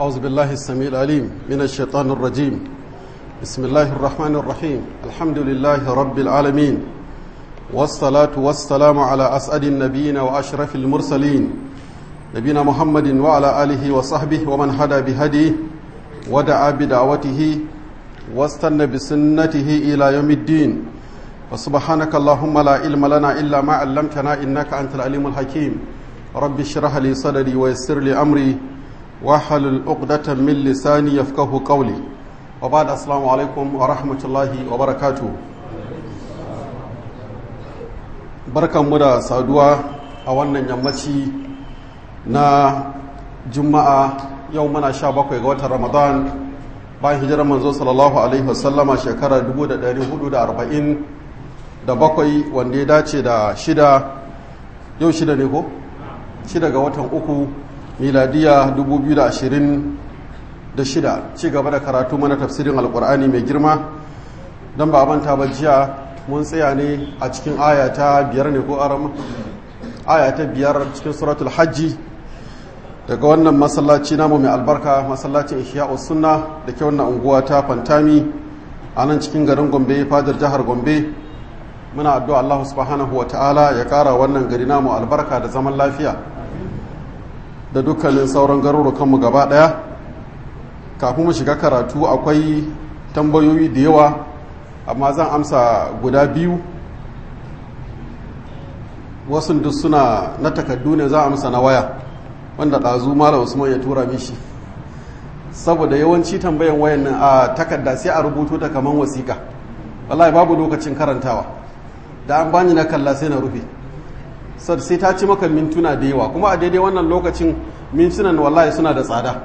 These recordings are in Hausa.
أعوذ بالله السميع العليم من الشيطان الرجيم بسم الله الرحمن الرحيم الحمد لله رب العالمين والصلاة والسلام على أسعد النبيين وأشرف المرسلين نبينا محمد وعلى آله وصحبه ومن هدى بهديه ودعا بدعوته واستنى بسنته إلى يوم الدين وسبحانك اللهم لا علم لنا إلا ما علمتنا إنك أنت العليم الحكيم رب اشرح لي صدري ويسر لي أمري واحلل عقدة من لساني يفقه قولي وبعد السلام عليكم ورحمة الله وبركاته barkan mu da saduwa a wannan yammaci na juma'a yau muna sha bakwai ga watan ramadan bayan hijirar manzo sallallahu alaihi wasallama shekarar 1440 da bakwai wanda ya dace da shida yau shida ne ko? shida ga watan uku miladiya 2026 ci gaba da karatu mana tafsirin alkur'ani mai girma don ba manta ba jiya mun tsaya ne a cikin ayata biyar ne ko arama ayata biyar cikin suratul hajji daga wannan masallaci namu mai albarka masallacin ihya'us sunna da ke wannan unguwa ta fantami a nan cikin garin gombe fadar jihar gombe muna addu'a Allah subhanahu wa ta'ala ya kara wannan gari namu albarka da zaman lafiya da dukkanin sauran garurukanmu gaba daya kafin mu shiga karatu akwai tambayoyi da yawa amma zan amsa guda biyu wasu duk suna na takaddu ne za a amsa na waya wanda ɗazu mala usman ya tura mishi saboda yawanci tambayan wayan nan a takarda sai a rubuto ta kaman wasiƙa wallahi babu lokacin karantawa da an bani na kalla sai na rufe sai ta ci maka mintuna da yawa kuma a daidai wannan lokacin mintunan wallahi suna da tsada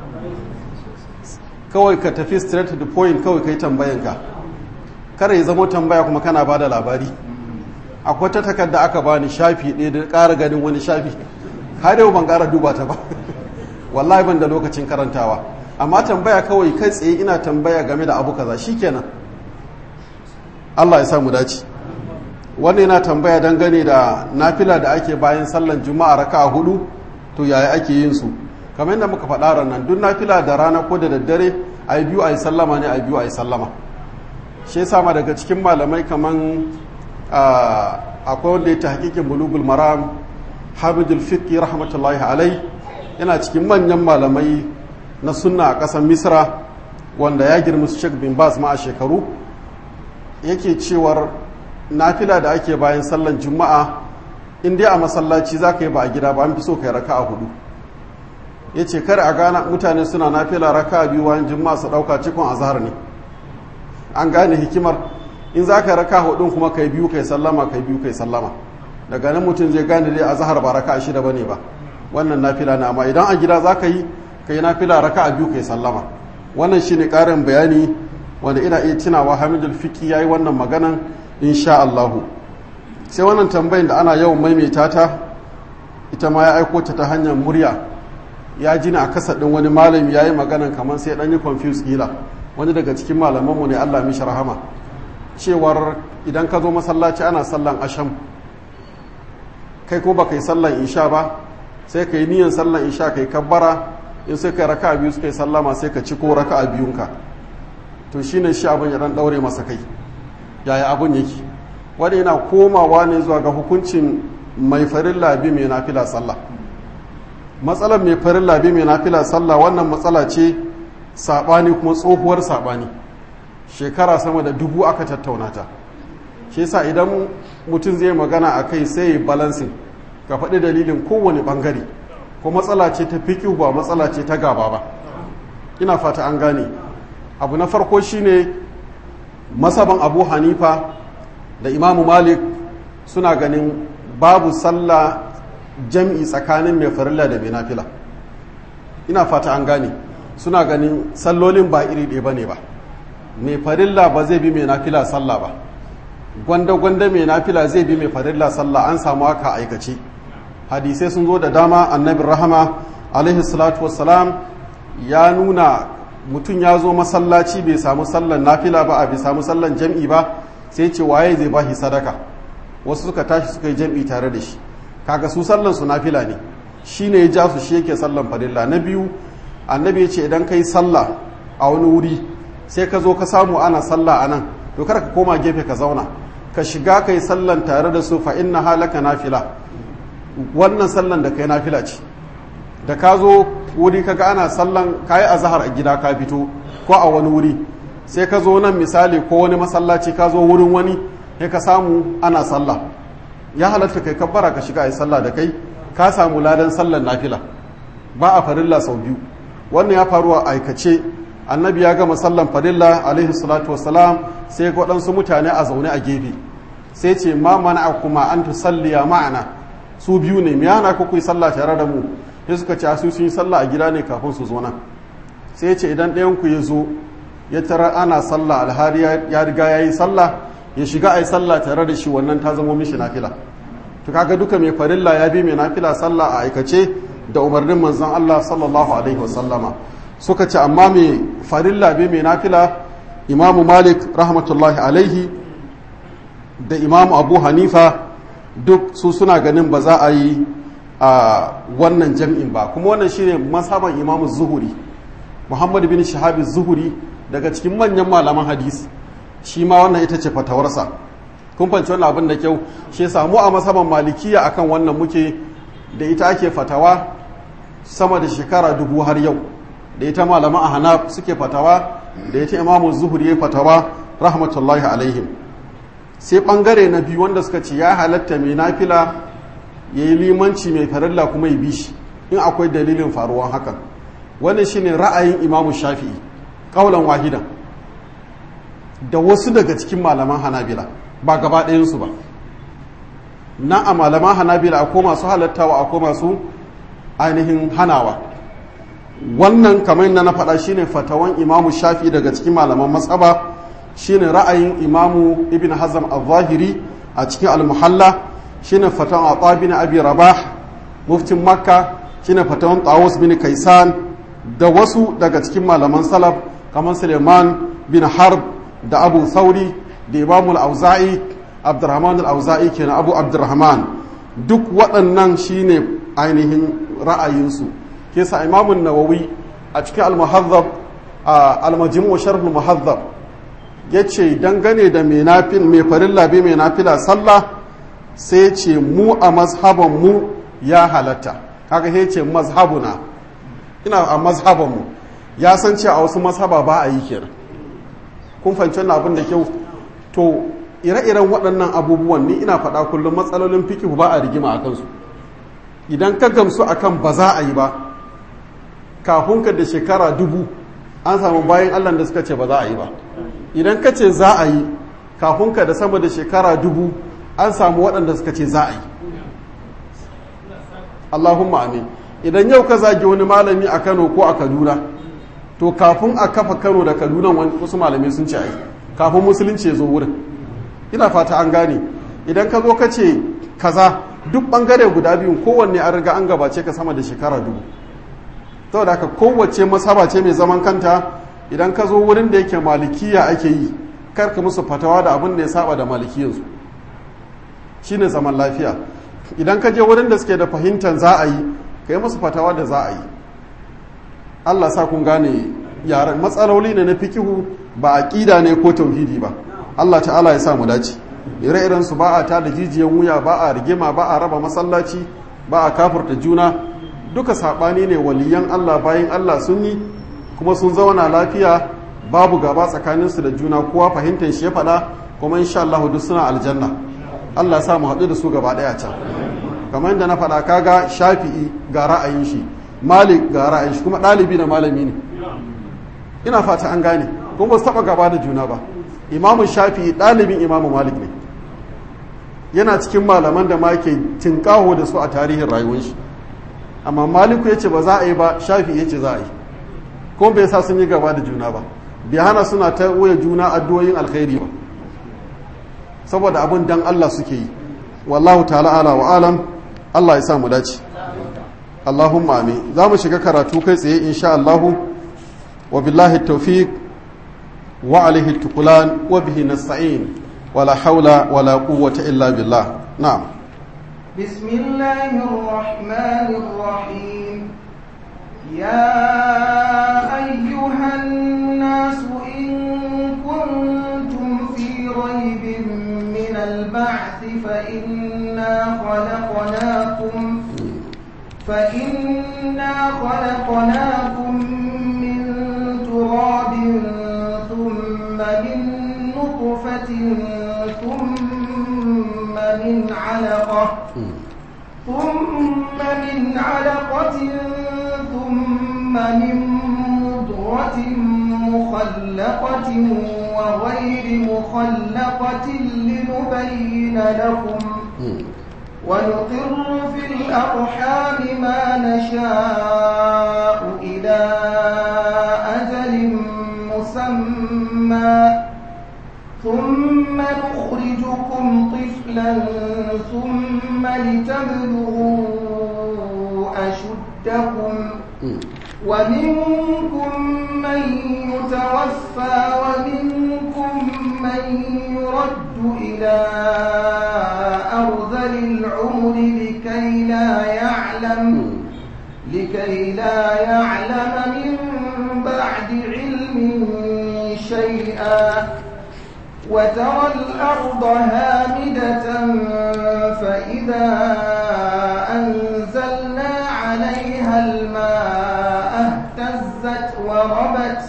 kawai ka tafi straight to the point kawai kai tambayanka kare ya zama tambaya kuma kana ba da labari akwai ta takarda aka bani shafi ɗaya da ƙara ganin wani shafi har yau ban ƙara duba ta ba wallahi ban da lokacin karantawa amma tambaya kawai kai tsaye ina tambaya game da abu kaza shikenan Allah ya sa mu dace wannan yana tambaya dangane da nafila da ake bayan sallan juma'a raka'a hudu to yaya ake yin su kamar yadda muka faɗa ranar duk nafila da rana ko da daddare a yi biyu a yi sallama ne a yi biyu a yi sallama shi sama daga cikin malamai kaman akwai wanda ya ta hakikin bulugul maram hamidul fiqi rahmatullahi alai yana cikin manyan malamai na sunna a ƙasar misra wanda ya girma su shek bin bas ma a shekaru yake cewar nafila da ake bayan sallan juma'a in dai a masallaci za ka yi ba a gida ba an fi so ka yi raka a hudu ya ce kar a gana mutane suna nafila raka a biyu bayan juma'a su ɗauka cikon azhar ne an gane hikimar in za ka raka hudun kuma kai biyu kai sallama kai biyu kai sallama daga nan mutum zai gane dai azhar ba raka shida bane ba wannan nafila na amma idan a gida za ka yi kai nafila raka a biyu kai sallama wannan shine karin bayani wanda ina iya tunawa hamidul fiki yayi wannan maganan insha Allah sai wannan tambayin da ana yawan maimaita ta ita ma ya aiko ta ta hanyar murya ya jina a kasa din wani malami yayi maganan kamar sai dan yi confuse kila wani daga cikin malamanmu ne Allah mishi rahama cewar idan ka zo masallaci ana sallan asham kai ko baka yi sallan isha ba sai ka yi niyan sallan isha kai kabbara in sai ka raka biyu suka yi sallama sai ka ci ko raka biyunka to shine shi abin ya dan daure masa kai yaya abin yake wanda yana komawa ne zuwa ga hukuncin mai farin labi mai nafila sallah matsalar mai farin labi mai nafila sallah wannan matsala ce saɓani kuma tsohuwar saɓani shekara sama da dubu aka tattauna ta shi yasa idan mutum zai magana a kai sai balansin ka faɗi dalilin kowane ɓangare ko matsala ce ta fiƙi ba matsala ce ta gaba ba ina fata an gane abu na farko shine masaban abu hanifa da imamu malik suna ganin babu sallah jam'i tsakanin mai farilla da mai nafila ina fata an gane suna ganin sallolin ba iri ɗaya ba ne ba mai farilla ba zai bi mai nafila sallah ba gwanda-gwanda mai nafila zai bi mai farilla sallah an samu haka aikace hadisai sun zo da dama annabin rahama alaihi salatu wassalam ya nuna mutum ya zo masallaci bai samu sallan nafila ba a bai samu sallan jam'i ba sai ce waye zai ba shi sadaka wasu suka tashi suka yi jam'i tare da shi kaga su sallan su nafila ne shi ne ya ja su shi yake sallan farilla na biyu annabi ya ce idan ka yi sallah a wani wuri sai ka zo ka samu ana sallah a nan to kar ka koma gefe ka zauna ka shiga ka yi sallan tare da su fa inna halaka nafila wannan sallan da kai nafila ce da ka zo wuri kaga ana sallan kayi azhar a gida ka fito ko a wani wuri sai ka zo nan misali ko wani masallaci ka zo wurin wani sai ka samu ana sallah ya halatta kai kabbara ka shiga a yi sallah da kai ka samu ladan sallan nafila ba a farilla sau biyu wannan ya faru a aikace annabi ya gama sallan farilla alaihi salatu wasalam sai ga waɗansu mutane a zaune a gefe sai ce ma mana kuma an tusalliya ma'ana su biyu ne miyana ku yi sallah tare da mu sai suka ce su sun yi sallah a gida ne kafin su zo nan sai ce idan ɗayan ku ya zo ya tara ana sallah alhari ya riga ya yi sallah ya shiga a yi sallah tare da shi wannan ta zama mishi nafila to kaga duka mai farilla ya bi mai nafila sallah a aikace da umarnin manzon Allah sallallahu alaihi wasallama suka ce amma mai farilla bi mai nafila imamu malik rahmatullahi alaihi da imamu abu hanifa duk su suna ganin ba za a yi a wannan jam'in ba kuma wannan shine mazhaban imamu zuhuri muhammad bin shahabi zuhuri daga cikin manyan malaman hadisi shi ma wannan ita ce fatawarsa kun fanci wannan abin da kyau shi ya samu a masaban malikiya akan wannan muke da ita ake fatawa sama da shekara dubu har yau da ita malaman ahana suke fatawa da ita imamu zuhuri ya fatawa rahmatullahi alaihim sai bangare na biyu wanda suka ce ya halatta mai nafila ya yi limanci mai farilla kuma ya bi shi in akwai dalilin faruwan hakan wannan shine ra'ayin imamu shafi'i kaulan wahidan da wasu daga cikin malaman hanabila ba gaba ɗayansu ba na a malaman hanabila akwai masu halattawa akwai masu ainihin hanawa wannan kamar yadda na faɗa shine fatawan imamu shafi daga cikin malaman matsaba shine ra'ayin imamu ibn hazam al-zahiri a cikin al-muhalla shine fatawan atha bin abi rabah muftin makka shine fatawan tawus bin kaisan da wasu daga cikin malaman salaf kamar suleiman bin harb da abu sauri da imamu al-auza'i abdurrahman al-auza'i kenan abu abdurrahman duk waɗannan shine ainihin ra'ayinsu ke sa imamun nawawi a cikin al-muhazzab al-majmu' sharh al-muhazzab yace dangane da mai nafil mai farilla bi mai nafila sallah sai ce mu a mazhaban mu ya halatta kaga sai ce mazhabuna ina a mazhaban mu ya san cewa a wasu mazhaba ba a yi kenan kun fahimci wannan abin da kyau to ire-iren waɗannan abubuwan ni ina faɗa kullum matsalolin fikihu ba a rigima a kansu idan ka gamsu akan ba za a yi ba kafin ka da shekara dubu an samu bayan allah da suka ce ba za a yi ba idan ka ce za a yi kafin ka da sama da shekara dubu an samu waɗanda suka ce za a yi allahumma amin idan yau ka zagi wani malami a kano ko a kaduna to kafin a kafa kano da kaduna wasu malamai sun ce a yi kafin musulunci ya zo wurin ina fata an gane idan ka zo ka ce kaza duk bangare guda biyun kowanne an riga an gabace ka sama da shekara dubu saboda haka kowace masaba ce mai zaman kanta idan ka zo wurin da yake malikiya ake yi kar ka musu fatawa da abin da ya saba da malikiyansu shine zaman lafiya idan ka je wurin da suke da fahimtar za a yi ka yi musu fatawa da za a yi allah sa kun gane yaren matsaloli ne na fikihu ba aƙida ne ko tauhidi ba allah ta'ala ya sa mu dace ire-iren su ba a ta da jijiyan wuya ba a rigima ba a raba masallaci ba a kafurta juna duka saɓani ne waliyan Allah bayan Allah sun yi kuma sun zauna lafiya babu gaba tsakaninsu da juna kowa fahimtar shi ya faɗa kuma insha Allah duk suna aljanna Allah sa mu haɗu da su gaba ɗaya can kamar yadda na faɗa kaga shafi'i ga ra'ayin shi malik ga ra'ayin shi kuma ɗalibi na malami ne ina fata an gane kuma ba su taɓa gaba da juna ba imamu shafi'i ɗalibin imamu malik ne yana cikin malaman da ma ke tinkaho da su a tarihin rayuwar shi amma maliku ya ce ba za a yi ba shafi ya ce za a yi kuma bai sa sun yi gaba da juna ba bai hana suna ta wuya juna addu'o'in alkhairi ba saboda abin dan Allah suke yi wallahu ta'ala ala wa alam Allah ya sa mu dace Allahumma amin za mu shiga karatu kai tsaye insha Allah wa billahi tawfiq wa alaihi tukulan wa bihi nasta'in wala haula wala quwwata illa billah na'am بسم الله الرحمن الرحيم يا أيها الناس إن كنتم في ريب من البعث فإنا خلقناكم فإنا خلقناكم من تراب ثم من نطفة ثم من علقة ثم من علقة ثم من مضغة مخلقة وغير مخلقة لنبين لكم ونقر في الأرحام ما نشاء إلى أجل مسمى ثم نخرجكم طفلا ثم لتبلغوا أشدكم ومنكم من يتوفى ومنكم من يرد إلى أرذل العمر لكي لا يعلم لكي لا يعلم من بعد علم شيئا وترى الأرض هامدة فإذا أنزلنا عليها الماء اهتزت وربت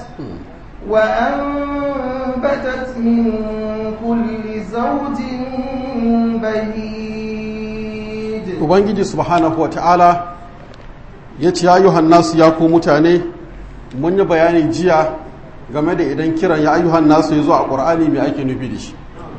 وأنبتت من كل زوج بهيج ubangiji subhanahu wata'ala ya ce ayyuhan nasu ya ku mutane mun yi bayani jiya game da idan kiran ya ayyuhan nasu ya zo a ƙur'ani mai ake nufi da shi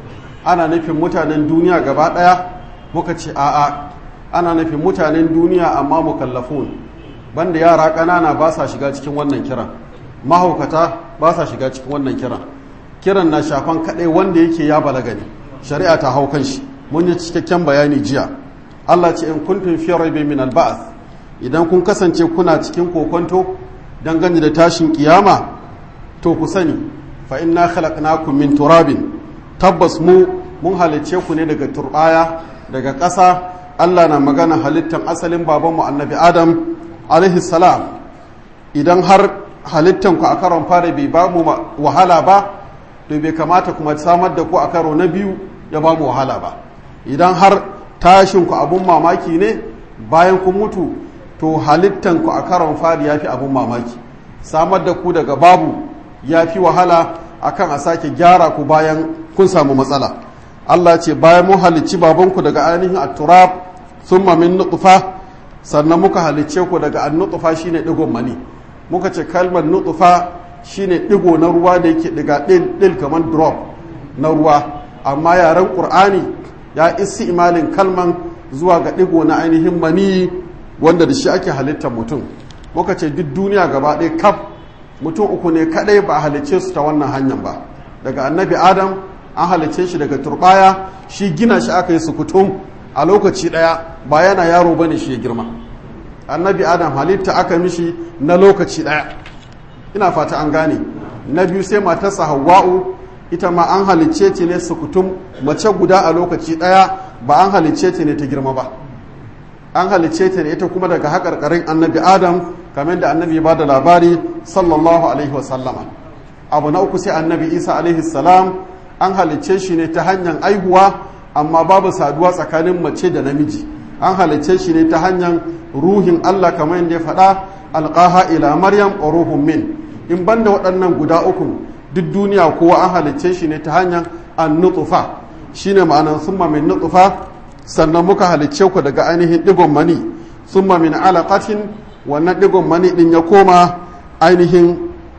ana nufin mutanen duniya gaba ɗaya muka ce a'a ana nufin mutanen duniya amma mukallafun banda yara ƙanana ba sa shiga cikin wannan kiran mahaukata ba sa shiga cikin wannan kiran kiran na shafan kaɗai wanda yake ya balaga ne shari'a ta hau kan shi mun yi cikakken bayani jiya Allah ce in kuntum fi raibin min al idan kun kasance kuna cikin kokonto dangane da tashin kiyama to ku sani fa inna khalaqnakum min turabin tabbas mu mun halicce ku ne daga turbaya daga ƙasa Allah na magana halittan asalin babanmu annabi Adam alaihi salam idan har halittan ku a karon fara bai ba mu wahala ba to bai kamata kuma samar da ku a karo na biyu ya ba mu wahala ba idan har tashin ku abun mamaki ne bayan kun mutu to halittan ku a karon fari ya fi abun mamaki samar da ku daga babu ya fi wahala akan a sake gyara ku bayan kun samu matsala Allah ce bayan mun halicci babanku daga ainihin at-turab thumma min nutfa sannan muka halicce ku daga an-nutfa shine digon mani muka ce kalmar nutfa shine digo na ruwa da yake diga dil dil kamar drop na ruwa amma yaren qur'ani ya isi imalin kalman zuwa ga digo na ainihin mani wanda da shi ake halittar mutum muka ce duk duniya gaba ɗaya kaf mutum uku ne kadai ba a halicce su ta wannan hanyar ba daga annabi adam an halicce shi daga turbaya shi gina shi aka yi sukutum a lokaci daya ba yana yaro bane shi ya girma annabi adam halitta aka mishi na lokaci daya ina fata an gane na biyu sai matarsa hawa'u ita ma an halicce ta ne sukutum mace guda a lokaci daya ba an halicce ta ne ta girma ba an halicce ta ne ita kuma daga haƙarƙarin annabi adam kamar da annabi ya bada labari sallallahu alaihi wasallama abu na uku sai annabi isa alaihi salam an halicce shi ne ta hanyar aihuwa amma babu saduwa tsakanin mace da namiji an halicce shi ne ta hanyar ruhin allah kamar yadda ya faɗa alƙaha ila maryam wa ruhun min in banda waɗannan guda uku duk duniya kowa an halicce shi ne ta hanyar an nutsufa shine ma'anar summa min nutsufa sannan muka halicce ku daga ainihin digon mani summa min alaqatin wannan digon mani din ya koma ainihin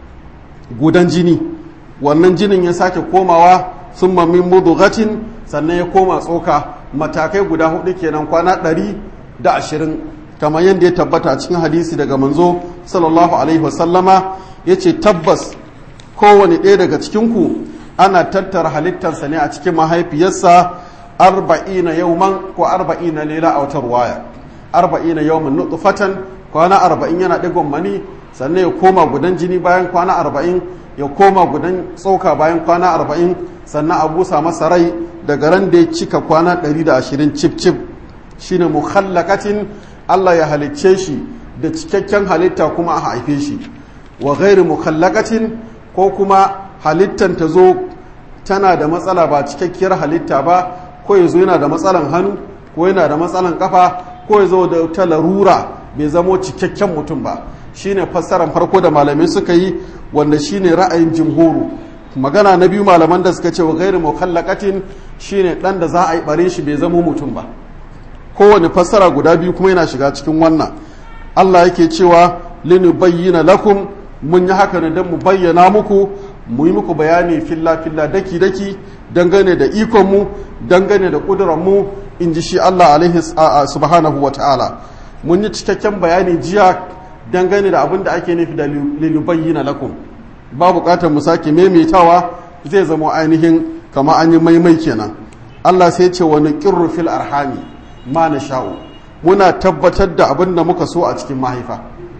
gudan jini wannan jinin ya sake komawa summa min mudughatin sannan ya koma tsoka matakai guda hudu kenan kwana ɗari da ashirin kamar yadda ya tabbata a cikin hadisi daga manzo sallallahu alaihi wasallama ya ce tabbas kowane ɗaya daga cikinku ana tattara halittarsa ne a cikin mahaifiyarsa arba'ina yauman ko arba'ina lela a wata ruwaya arba'ina yauman nutfatan kwana arba'in yana digon mani sannan ya koma gudan jini bayan kwana arba'in ya koma gudan tsoka bayan kwana arba'in sannan a busa masa rai daga ran da ya cika kwana ɗari da ashirin cif cif shine mukhallakatin Allah ya halicce shi da cikakken halitta kuma a haife shi wa ghairi mukallaqatin ko kuma halittan ta zo tana da matsala ba cikakkiyar halitta ba ko ya zo yana da matsalan hannu ko yana da matsalan kafa ko ya zo da ta larura bai zamo cikakken mutum ba shine fassarar farko da malamai suka yi wanda shine ra'ayin jimhuru magana na biyu malaman da suka ce wa gairu mukallaqatin shine dan da za a yi bare shi bai zamo mutum ba kowane fassara guda biyu kuma yana shiga cikin wannan Allah yake cewa linubayyana lakum mun yi haka ne don mu bayyana muku mu yi muku bayani filla filla daki daki dangane da ikon mu dangane da kudurar mu in ji shi Allah alaihi subhanahu wa ta'ala mun yi cikakken bayani jiya dangane da abin da ake nufi da linubayyana lakum ba bukatar mu sake maimaitawa zai zama ainihin kama an yi maimai kenan Allah sai ce wani qirru fil arhami ma na sha'u muna tabbatar da abin da muka so a cikin mahaifa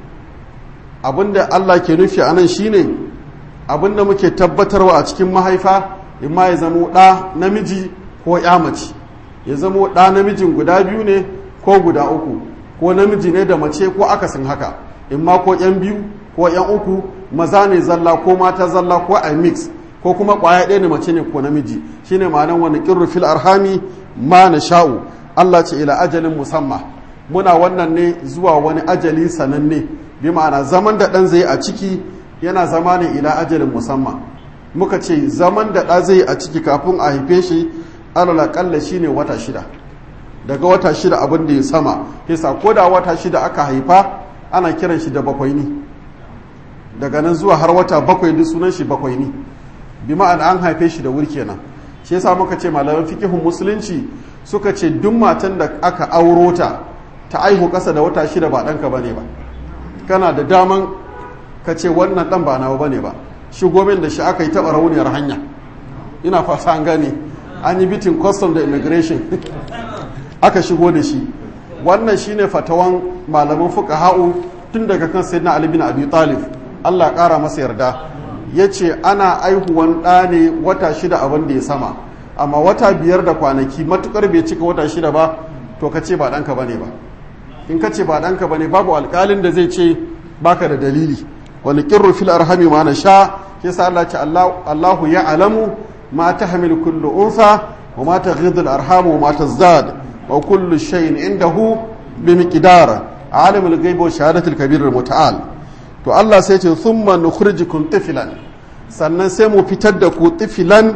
abin da Allah ke nufi a nan shine abin da muke tabbatarwa a cikin mahaifa imma ya zamo ɗa namiji ko ya mace ya zamo ɗa namijin guda biyu ne ko guda uku ko namiji ne da mace ko akasin haka imma ko yan biyu ko yan uku maza ne zalla ko mata zalla ko a mix ko kuma ƙwaya ɗaya ne mace ne ko namiji shine ma'anar wani ƙirru fil arhami ma na sha'u Allah ce ila ajalin musamma muna wannan ne zuwa wani ajali sananne bi ma'ana zaman da ɗan zai a ciki yana zama ne ila ajalin musamman muka ce zaman da ɗa zai a ciki kafin a haife shi alala kalla shine wata shida daga wata shida abin da ya sama kisa ko da wata shida aka haifa ana kiran shi da bakwai ne daga nan zuwa har wata bakwai duk sunan shi bakwai ne bi ma'ana an haife shi da wuri kenan shi yasa muka ce malaman fikihun musulunci suka ce duk matan da aka auro ta ta aihu ƙasa da wata shida ba ɗanka ba ne ba kana da daman ka ce wannan ɗan ba nawa ba ne ba shigo min da shi aka yi taɓa rauniyar hanya ina fasa an gane an yi bitin custom da immigration aka shigo da shi wannan shine fatawan malaman fuka ha'u tun daga kan sayyidina ali bin abi talib Allah ƙara masa yarda ya ce ana aihuwan ɗa ne wata shida abin da ya sama amma wata biyar da kwanaki matukar bai cika wata shida ba to ka ce ba ɗanka ba ne ba in ka ce ba ɗanka ba ne babu alƙalin da zai ce baka da dalili wani ƙirru fil arhami ma na sha ke sa Allah ce Allahu ya alamu ma ta hamil kullu unsa wa ma ta ghidul arhamu wa ma ta zad wa kullu shay'in indahu bi miqdar alimul ghaibi wa shahadatul kabir muta'al to Allah sai ce thumma nukhrijukum tiflan sannan sai mu fitar da ku tiflan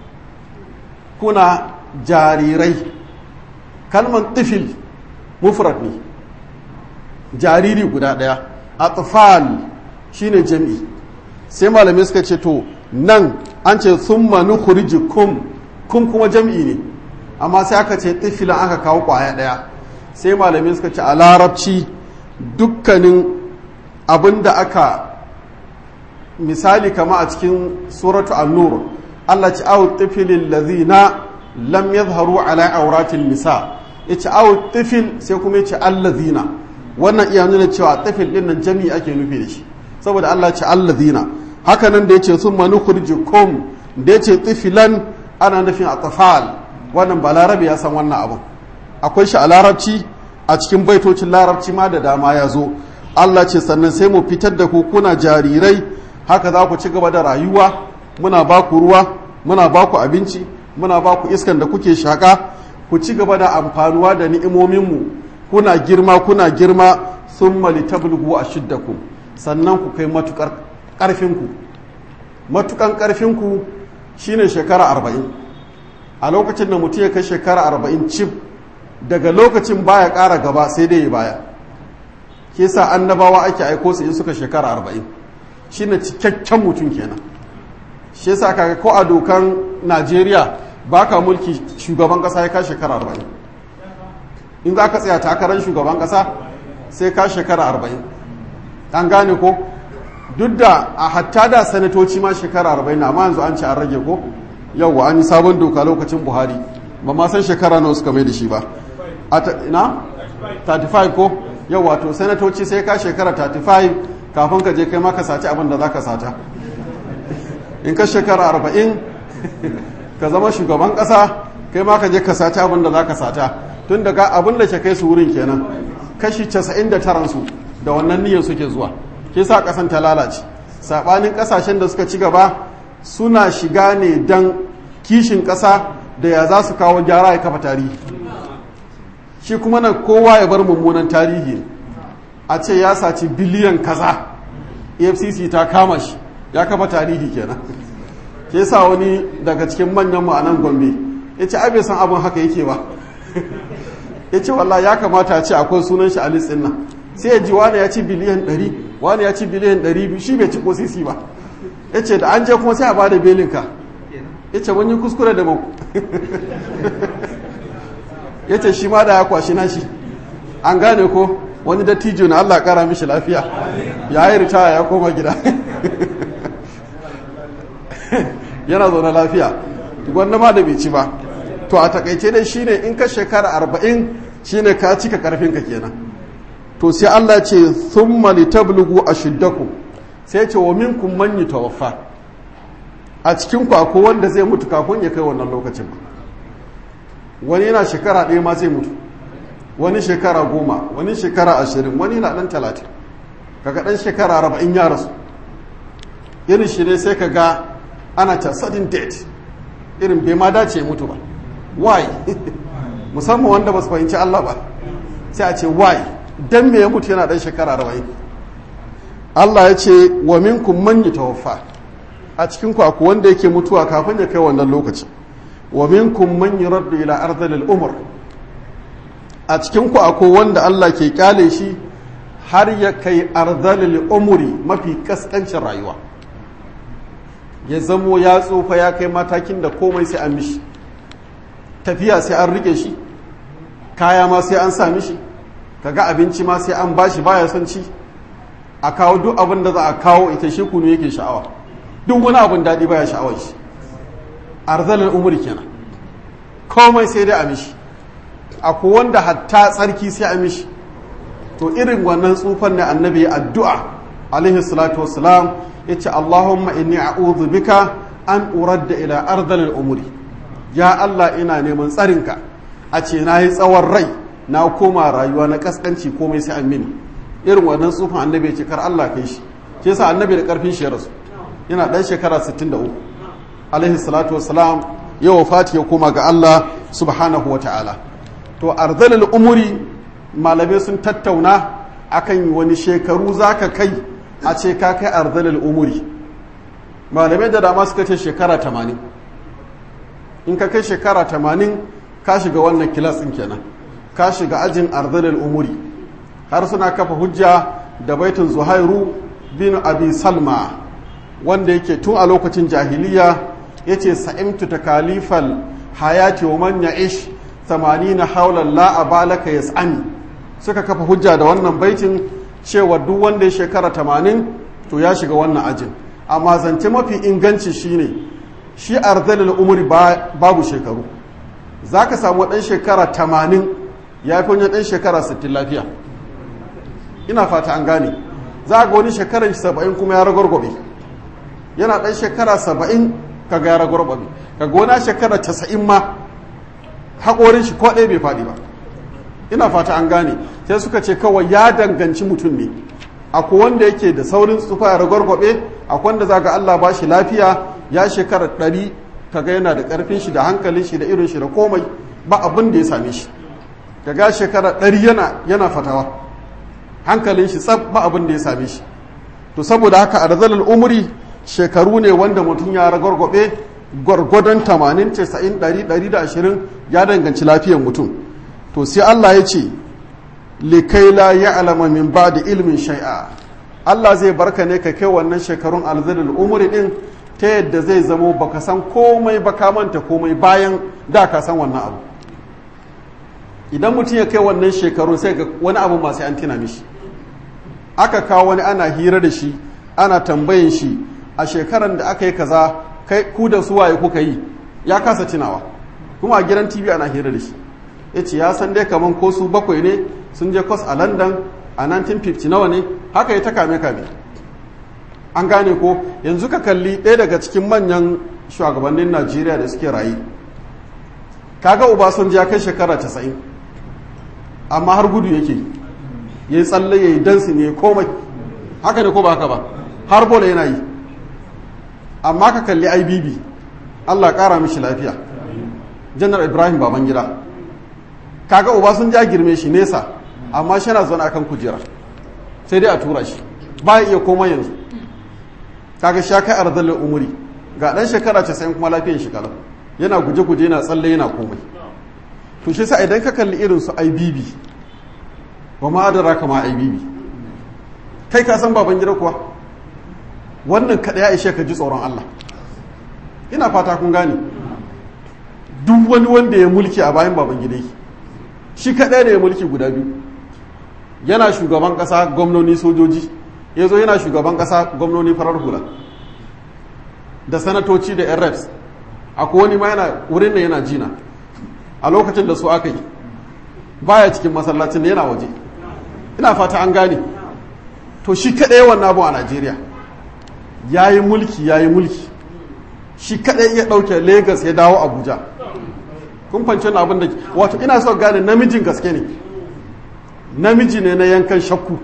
kuna jarirai kalman tifil mufrad ne jariri guda ɗaya atfal shine jami'i sai malamai suka ce to nan an ce thumma nukhrijukum kum kuma jami'i ne amma sai aka ce tifilan aka kawo kwaya ɗaya sai malamai suka ce a larabci dukkanin abin da aka misali kama a cikin suratu an-nur Allah ci awu tifilin lazina lam yadharu ala auratin nisa yace awu tifil sai kuma yace allazina wannan iya nuna cewa tifil din nan jami'i ake nufi da shi saboda Allah ci allazina haka nan da yace summa nukhrijukum da yace tifilan ana nufin atfal wannan ba larabi ya san wannan abu akwai shi a larabci a cikin baitocin larabci ma da dama ya zo Allah ce sannan sai mu fitar da ku kuna jarirai haka za ku ci gaba da rayuwa muna ba ku ruwa muna ba ku abinci muna ba ku iskan da kuke shaƙa ku ci gaba da amfanuwa da ni'imominmu kuna girma kuna girma sun mali tablugu a shiddaku sannan ku kai matukar ƙarfinku matukan ƙarfinku shine shekara arba'in a lokacin da mutum ya kai shekara arba'in cif daga lokacin baya ƙara gaba sai dai ya baya ke sa annabawa ake aiko su in suka shekara arba'in shine cikakken mutum kenan shi yasa kaga ko a dokan najeriya baka mulki shugaban kasa ya ka shekara arba'in in za ka tsaya takarar shugaban kasa sai ka shekara arba'in an gane ko duk da a hatta da sanatoci ma shekara arba'in amma yanzu an ce an rage ko yauwa an yi sabon doka lokacin buhari ba ma san shekara nawa suka mai da shi ba ina 35 ko yauwa to sanatoci sai ka shekara 35 kafin ka je kai ma ka saci abin da za ka sata in ka shekara arba'in ka zama shugaban ƙasa kai ma ka je ka saci abin da za ka sata tun daga abin da ke kai su wurin kenan kashi casa'in da taransu da wannan niyyar suke zuwa ke sa ƙasan ta lalace saɓanin ƙasashen da suka ci gaba suna shiga ne don kishin ƙasa da ya za su kawo gyara ya kafa tarihi shi kuma nan kowa ya bar mummunan tarihi a ce ya saci biliyan kaza efcc ta kama shi ya kafa tarihi kenan ke sa wani daga cikin manyan mu a nan gombe ya ce abe san abin haka yake ba ya ce wallah ya kamata a ce akwai sunan shi a listin nan sai ya ji wani ya ci biliyan 100 wani ya ci biliyan 200 shi bai ci ko sisi ba ya ce da an je kuma sai a bada belinka ya ce wani kuskure da mako ya ce shi ma da ya kwashi nashi an gane ko wani dattijo na Allah kara mishi lafiya ya yi ritaya ya koma gida yana zaune lafiya gwanda ma da bai ci ba to a takaice dai shine in ka shekara arba'in shine ka cika karfinka kenan to sai Allah ce thumma litablugu ashiddakum sai ce wa minkum man yatawaffa a cikin ku akwai wanda zai mutu kafin ya kai wannan lokacin ba wani yana shekara ɗaya ma zai mutu wani shekara goma wani shekara ashirin wani na ɗan talatin kaga ɗan shekara arba'in ya rasu irin shi ne sai ka ga ana ta sudden death irin bai ma dace mutu ba why musamman wanda ba su fahimci Allah ba sai a ce why dan me ya mutu yana ɗan shekara arba'in Allah ya ce wa minkum man yatawaffa a cikin ku akwai wanda yake mutuwa kafin ya kai wannan lokaci wa minkum man yuraddu ila ardhil umr a cikin ku akwai wanda Allah ke kyale shi har ya kai ardhalil umri mafi kaskancin rayuwa ya zamo ya tsufa ya kai matakin da komai sai an mishi tafiya sai an rike shi kaya ma sai an sa mishi kaga abinci ma sai an bashi baya son ci a kawo duk abin da za a kawo ita shi kunu yake sha'awa duk wani abin daɗi baya sha'awar shi arzalar umuri kenan komai sai dai a mishi akwai wanda hatta tsarki sai a mishi to irin wannan tsufan ne annabi ya addu'a alaihi salatu wassalam ya ce allahumma inni a'udhu bika an uradda ila arzalar umuri ya allah ina neman tsarinka a ce na yi tsawon rai na koma rayuwa na kaskanci komai sai an mini irin wannan tsufan annabi ya ce kar allah kai shi ke sa annabi da karfin shi ya rasu yana ɗan shekara 63 alaihi salatu wassalam ya wafati ya koma ga Allah subhanahu wa ta'ala to arzalil umuri malamai sun tattauna akan wani shekaru zaka kai a ce ka kai arzalil umuri malamai da dama suka ce shekara 80 in ka kai shekara 80 ka shiga wannan kilas ɗin kenan ka shiga ajin arzalil umuri har suna kafa hujja da baitin zuhairu bin abi salma wanda yake tun a lokacin jahiliya ya ce sa'imtu ta kalifal hayati wa man ya ish na haular la'abalaka ya tsami suka kafa hujja da wannan baitin cewa duk wanda ya shekara tamanin to ya shiga wannan ajin amma zance mafi inganci shine shi arzalil umuri babu shekaru za ka samu ɗan shekara tamanin ya fi wani ɗan shekara sittin lafiya ina fata an gane za ga wani shekarar saba'in kuma ya ragwargwabe yana ɗan shekara saba'in ka ga yara gurbabi ka gona shekara casa'in ma haƙorin shi ko ɗaya bai faɗi ba ina fata an gane sai suka ce kawai ya danganci mutum ne akwai wanda yake da saurin tsufa ya ragwargwabe akwai wanda za ga Allah ba shi lafiya ya shekara ɗari ka ga yana da ƙarfin shi da hankalin shi da irin shi da komai ba abin da ya same shi ka ga shekara ɗari yana yana fatawa hankalin shi tsab ba abin da ya same shi to saboda haka a razalar umri shekaru ne wanda mutum ya ragwargwabe gwargwadon 80 90 120 ya danganci lafiyar mutum to sai Allah ya ce likaila ya alama min ba da ilimin shai'a Allah zai barka ne ka kai wannan shekarun alzalil umuri din ta yadda zai zamo baka san komai baka manta komai bayan da ka san wannan abu idan mutum ya kai wannan shekarun sai ga wani abu masu an tina mishi aka kawo wani ana hira da shi ana tambayin shi a shekaran da aka yi kaza kai ku da su waye kuka yi ya kasa tunawa kuma a gidan tv ana hira da shi ya ce ya san dai kaman ko su bakwai ne sun je kwas a london a 1950 nawa ne haka ya ta kame kame an gane ko yanzu ka kalli ɗaya daga cikin manyan shugabannin najeriya da suke rayu kaga obasanjo ya kai shekara 90 amma har gudu yake ya yi tsalle ya yi dansi ne komai haka ne ko ba haka ba har bola yana yi amma ka kalli ibb allah kara mishi lafiya janar ibrahim babangida kaga uba sun ja girme shi nesa amma shi yana zaune akan kujera sai dai a tura shi ba ya iya komai yanzu kaga sha kai arzalin umuri ga dan shekara ce sai kuma lafiyan shi kalau yana guje-guje yana tsalle yana komai to shi sa idan ka kalli irin su ibb wa ma adara kama ibb kai ka san baban gida kuwa wannan kada ya ishe ka ji tsoron Allah ina fata kun gane duk wani wanda ya mulki a bayan baban gida shi kaɗai ne ya mulki guda biyu yana shugaban ƙasa gwamnoni sojoji ya zo yana shugaban ƙasa gwamnoni farar hula da sanatoci da yan reps akwai wani ma yana wurin da yana jina a lokacin da su aka yi baya cikin masallacin da yana waje ina fata an gane to shi kaɗai wannan abu a najeriya ya yi mulki ya yi mulki shi kaɗai ya ɗauke lagos ya dawo abuja kun fance na abin da wato ina so gane namijin gaske ne namiji ne na yankan shakku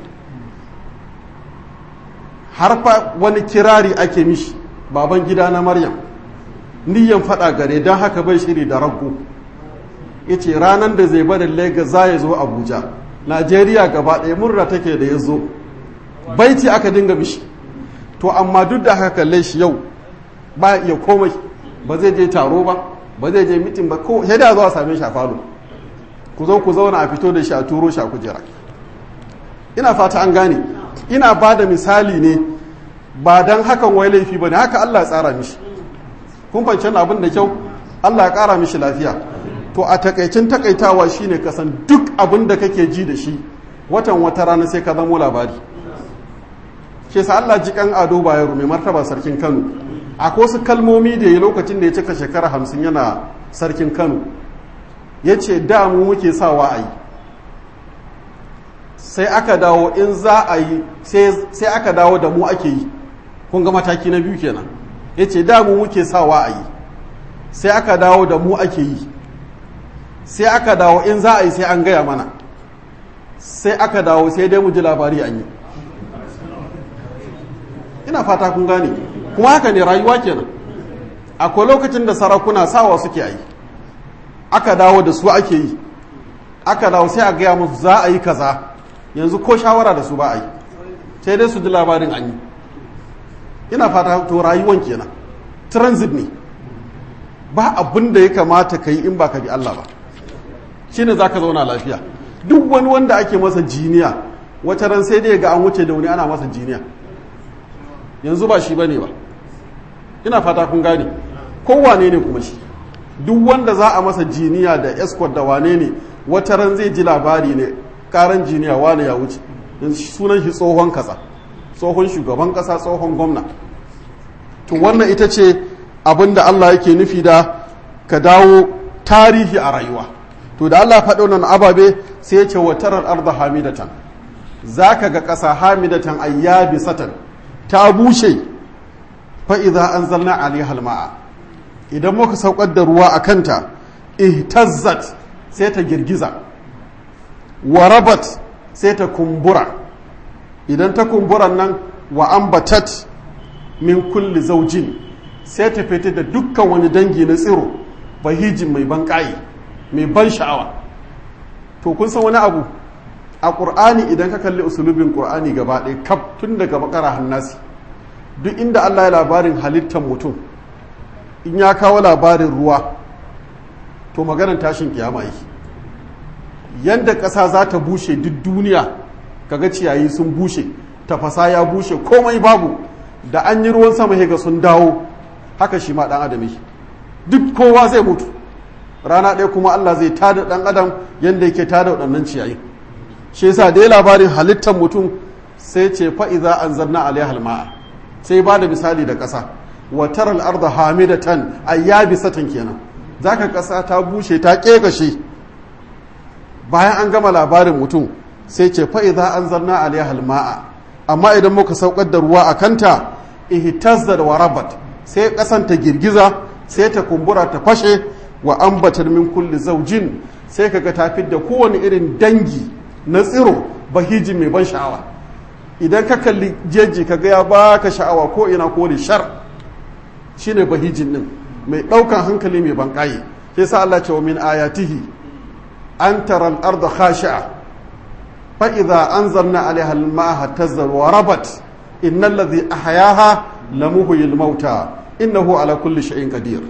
har fa wani kirari ake mishi baban gida na maryam niyan faɗa gare don haka bai shiri da rago ya ce ranar da zai bada lagos za ya zo abuja najeriya gaba ɗaya murna take da ya zo baiti aka dinga mishi to amma duk da haka kalle shi yau ba iya komai ba zai je taro ba ba zai je mitin ba ko sai da zuwa same shi a falo ku zo ku zauna a fito da shi a turo shi a kujera ina fata an gane ina ba da misali ne ba don hakan wai laifi ba ne haka Allah tsara mishi kun fahimci abin da kyau Allah ya kara mishi lafiya to a takaicin takaitawa shine kasan duk abin da kake ji da shi watan wata rana sai ka zamo labari ke sa Allah ji kan ado bayero mai martaba sarkin Kano akwai wasu kalmomi da ya lokacin da ya cika shekara hamsin yana sarkin Kano ya ce da mu muke sawa a yi sai aka dawo in za a yi sai aka dawo da mu ake yi kun ga mataki na biyu kenan ya ce da mu muke sawa a yi sai aka dawo da mu ake yi sai aka dawo in za a yi sai an gaya mana sai aka dawo sai dai mu ji labari an yi ina fata kun gane kuma haka ne rayuwa kenan akwai lokacin da sarakuna sawa suke yi aka dawo da su ake yi aka dawo sai a gaya musu za a yi kaza yanzu ko shawara da su ba a yi sai dai su ji labarin an yi ina fata to rayuwan kenan transit ne ba abin da ya kamata ka yi in ba ka bi Allah ba shine za ka zauna lafiya duk wani wanda ake masa jiniya wata ran sai dai ga an wuce da wani ana masa jiniya yanzu ba shi bane ba ina fata kun gane kowane ne kuma shi duk wanda za a masa jiniya da escort da wane ne wata ran zai ji labari ne karan jiniya wane ya wuce sunan shi tsohon kasa tsohon shugaban kasa tsohon gwamna to wannan ita ce abin da Allah yake nufi da ka dawo tarihi a rayuwa to da Allah faɗo nan ababe sai ya ce wa tarar arda hamidatan za ka ga ƙasa hamidatan ayyabi satan ta bushe fa'iza an zalna alihal ma'a idan muka saukar da ruwa a kanta ihtazzat sai ta girgiza wa rabat sai ta kumbura idan ta kumburan nan wa ambatat min kulli zaujin sai ta fita da dukkan wani dangi na tsiro bahijin mai ban ƙayi mai ban sha'awa to kun san wani abu a ƙur'ani idan ka kalli usulubin ƙur'ani gaba ɗaya kaf tun daga bakara hannasi duk inda allah ya labarin halittar mutum in ya kawo labarin ruwa to maganar tashin kiyama yi yadda ƙasa za ta bushe duk duniya kaga ciyayi sun bushe tafasa ya bushe komai babu da an yi ruwan sama ga sun dawo haka shi ma ɗan adam duk kowa zai mutu rana ɗaya kuma Allah zai tada ɗan adam yadda yake tada waɗannan ciyayi shi yasa dai labarin halittar mutum sai ce fa'iza an zanna alaihal ma'a sai ba da misali da ƙasa wa taral arda hamidatan ayyabisatan kenan zaka ƙasa ta bushe ta ƙeƙashe bayan an gama labarin mutum sai ce fa'iza an zanna alaihal ma'a amma idan muka saukar da ruwa a kanta ihtazzat wa rabat sai ƙasan ta girgiza sai ta kumbura ta fashe wa ambatar min kulli zaujin sai kaga ta fidda kowane irin dangi na tsiro bahijin mai ban sha'awa idan ka kalli jeji ka ga ya baka sha'awa ko ina ko da shar shine bahijin din mai daukan hankali mai ban kaye sai sa Allah ce wa min ayatihi an tara al-ardha khashi'a fa idza anzalna 'alayha al-ma'a tazzar wa rabat innal ladhi ahyaha lamuhyil mauta innahu ala kulli shay'in qadir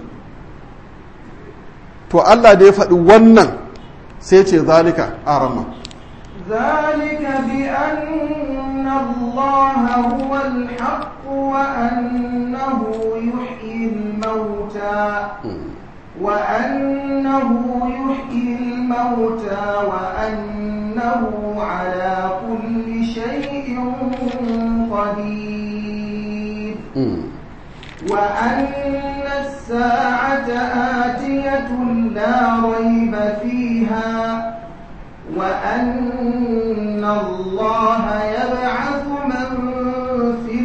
to Allah da ya faɗi wannan sai ce zalika arama ذلك بأن الله هو الحق وأنه يحيي الموتى وأنه يحيي الموتى وأنه على كل شيء قدير وأن الساعة آتية لا ريب فيها وأن الله يبعث من في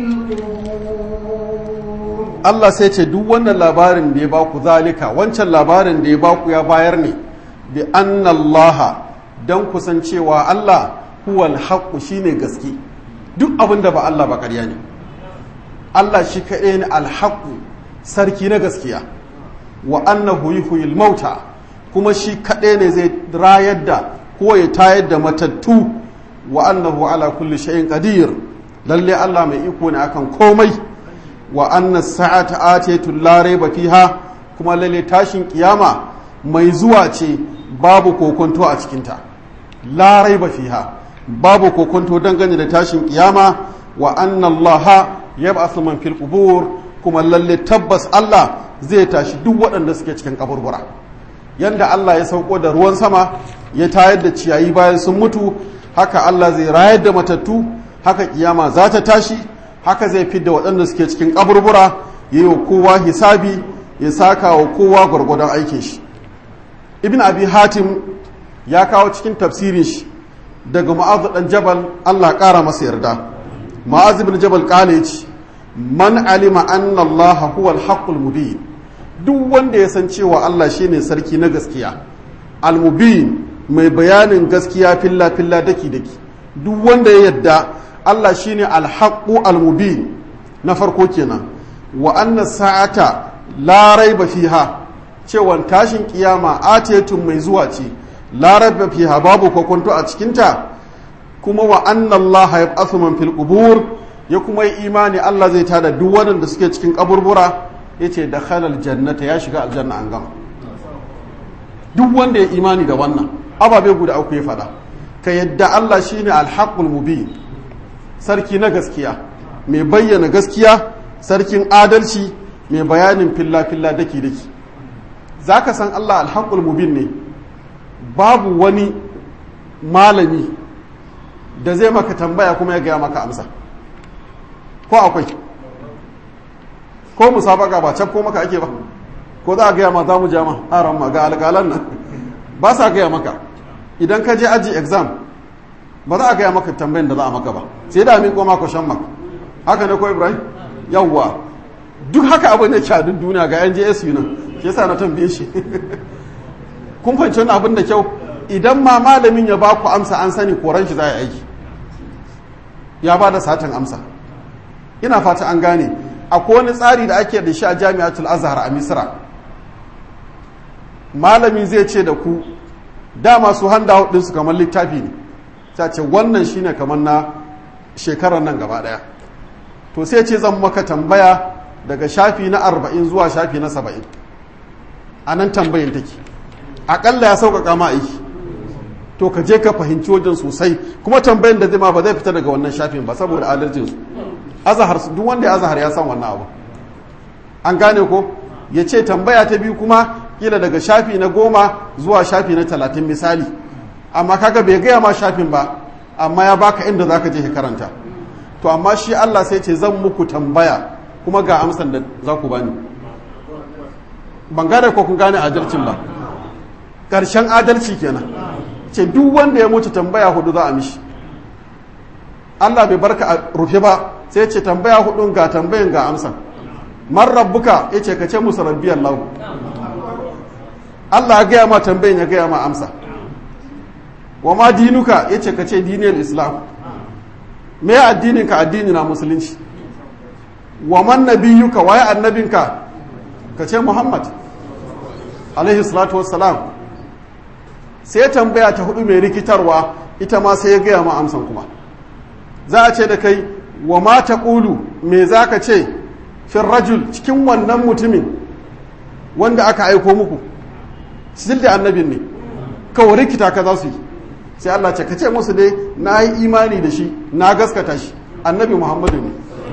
القبور Allah sai ce duk wannan labarin da ya baku zalika wancan labarin da ya baku ya bayar ne bi annallaha don kusancewa Allah huwal haqqu shine gaske duk abin da ba Allah ba ƙarya ne Allah shi kaɗai ne alhaƙu sarki na gaskiya wa annahu yuhyil mauta kuma shi kaɗai ne zai rayar da ko ya tayar da matattu wa annahu ala kulli shay'in qadir lalle Allah mai iko ne akan komai wa anna sa'ata atiyatu la rayba fiha kuma lalle tashin kiyama mai zuwa ce babu kokonto a cikinta la rayba fiha babu kokonto dangane da tashin kiyama wa anna Allah yab'athu man fil qubur kuma lalle tabbas Allah zai tashi duk waɗanda suke cikin kaburbura yanda Allah ya sauko da ruwan sama ya tayar da ciyayi bayan sun mutu haka Allah zai rayar da matattu haka kiyama za ta tashi haka zai fidda waɗanda suke cikin kaburbura ya yi wa kowa hisabi ya saka wa kowa gwargwadon aikin shi ibn abi hatim ya kawo cikin tafsirin shi daga ma'azu dan jabal Allah ƙara masa yarda ma'azu bin jabal kale ce man alima anna Allah huwa al-haqqul mubin duk wanda ya san cewa Allah shine sarki na gaskiya al-mubin mai bayanin gaskiya filla filla daki daki duk wanda ya yadda Allah shine al-haqqu al-mubin na farko kenan wa anna sa'ata la raiba fiha cewa tashin kiyama atiyatun mai zuwa ce la raiba fiha babu kokonto a cikinta kuma wa anna Allah yab'athu man fil qubur ya kuma yi imani Allah zai tada duk waɗanda suke cikin kaburbura yace da khalal jannata ya shiga aljanna an gama duk wanda ya imani da wannan ababe guda uku ya faɗa ka yadda Allah shine alhaqul mubin sarki na gaskiya mai bayyana gaskiya sarkin adalci mai bayanin filla filla daki daki zaka san Allah alhaqul mubin ne babu wani malami da zai maka tambaya kuma ya gaya maka amsa ko akwai ko musabaka ba can ko maka ake ba ko za a gaya ma za mu jama aran ma ga alƙalan nan ba sa gaya maka idan ka je aji exam ba za a gaya maka tambayin da za a maka ba sai da miƙo ma shan maka haka ne ko ibrahim yawwa duk haka abin da kyadun duniya ga yan jsu nan shi yasa na tambaye shi kun fahimci wani abin da kyau idan ma malamin ya ba ku amsa an sani koran shi za a aiki ya ba da satin amsa ina fata an gane akwai wani tsari da ake da shi a jami'atul azhar a misra malami zai ce da ku dama su handa ɗinsu kamar littafi ne ta ce wannan shine kamar na shekarar nan gaba ɗaya to sai ce zan maka tambaya daga shafi na arba'in zuwa shafi na saba'in a nan tambayin take aƙalla ya sauƙaƙa ma aiki to ka je ka fahimci wajen sosai kuma tambayin da zai ma ba zai fita daga wannan shafin ba saboda adalcinsu azahar duk wanda ya azahar ya san wannan abu an gane ko ya ce tambaya ta biyu kuma kila daga shafi na goma zuwa shafi na talatin misali amma kaga bai gaya ma shafin ba amma ya baka inda za ka je ka karanta to amma shi Allah sai ce zan muku tambaya kuma ga amsan da za ku bani ban gane ko kun gane adalcin ba ƙarshen adalci kenan ce duk wanda ya mutu tambaya hudu za a mishi Allah bai barka a rufe ba sai ce tambaya hudun ga tambayin ga amsa man rabbuka ya ce ka ce musu rabbi Allah Allah ya gaya ma tambayin ya gaya ma amsa wa ma dinuka yace ka ce diniyar islam me addinin ka addini na musulunci wa man nabiyuka waye annabinka ka ce muhammad alaihi salatu wassalam sai tambaya ta hudu mai rikitarwa ita ma sai ya gaya ma amsan kuma za a ce da kai wa ma ta ƙulu me za ka ce fin rajul cikin wannan mutumin wanda aka aiko muku still da annabin ne kawai rikita ka za su yi sai Allah ce ka ce musu dai na yi imani da shi na gaskata shi annabi muhammadu ne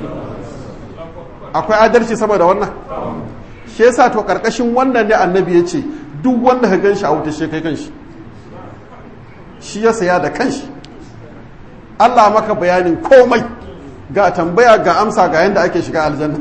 akwai adalci saboda wannan shi yasa to karkashin wannan ne annabi ya ce duk wanda ka gan shi a wuta shi kai kan shi shi ya saya da kanshi Allah maka bayanin komai ga tambaya ga amsa ga yadda ake shiga aljanna